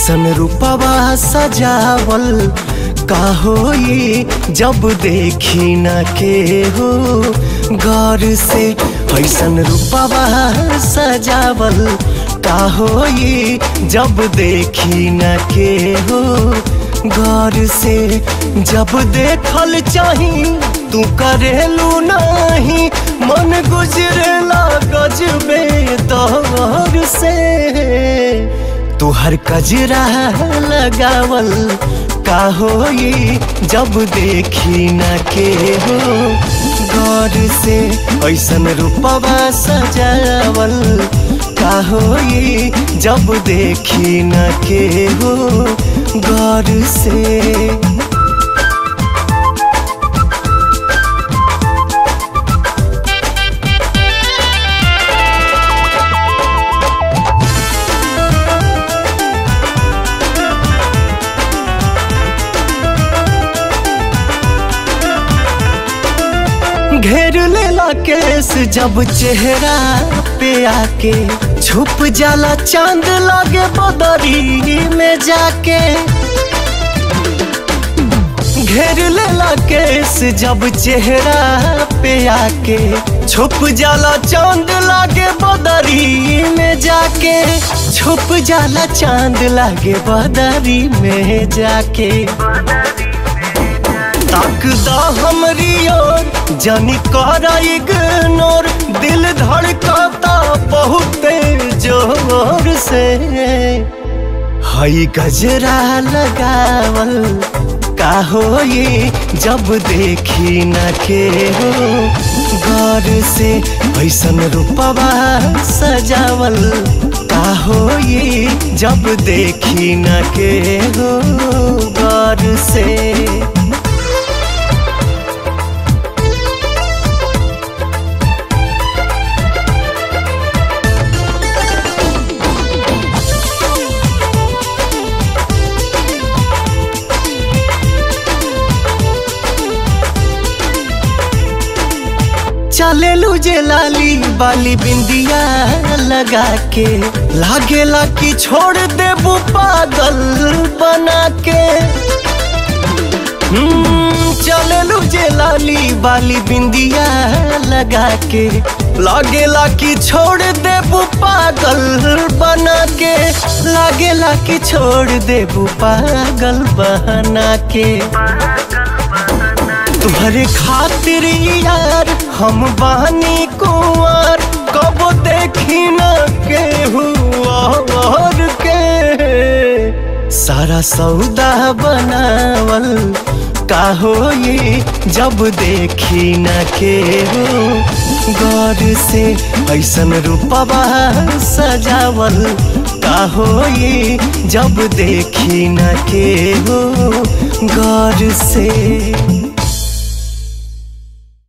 ऐसन रूपवा सजावल का होई जब देखी न के हो गौर से ऐसन रूपवा सजावल का होई जब देखी न के हो गौर से जब देखल चाही तू करेलू नहीं मन गुजरेला गजबे दौर से तुहर कजरा लगावल का होई जब देखी न के हो गौर से ऐसन रूपवा सजावल का होई जब देखी न के हो गौर से घेर लेला केस जब चेहरा पे आके छुप जाला चांद लागे बदरी में जाके घेर लेला केस जब चेहरा पे आके छुप जाला चांद लागे बदरी में जाके छुप जाला चांद लागे बदरी में जाके ताकदा हमरी ओर जानी करा इग्नोर दिल धड़काता बहुत जोर से हई गजरा लगावल का होई जब देखी न के हो गौर से ऐसन रूपवा सजावल का होई जब देखी न के हो गौर से चले लूजे लाली बाली बिंदिया लगा के लागेला कि छोड़ देबू पागल बना के चले लूजे लाली बाली बिंदिया लगा के लागेला कि छोड़ देबू पागल बना के लागेला कि छोड़ देबू पागल बना के तुम्हारे खातिर यार हम बानी कुंवर कब देखी न के हुआ और के सारा सौदा बनावल का होई जब देखी न के हो गौर से ऐसन रूपवा सजावल का होई जब देखी न के हो गौर से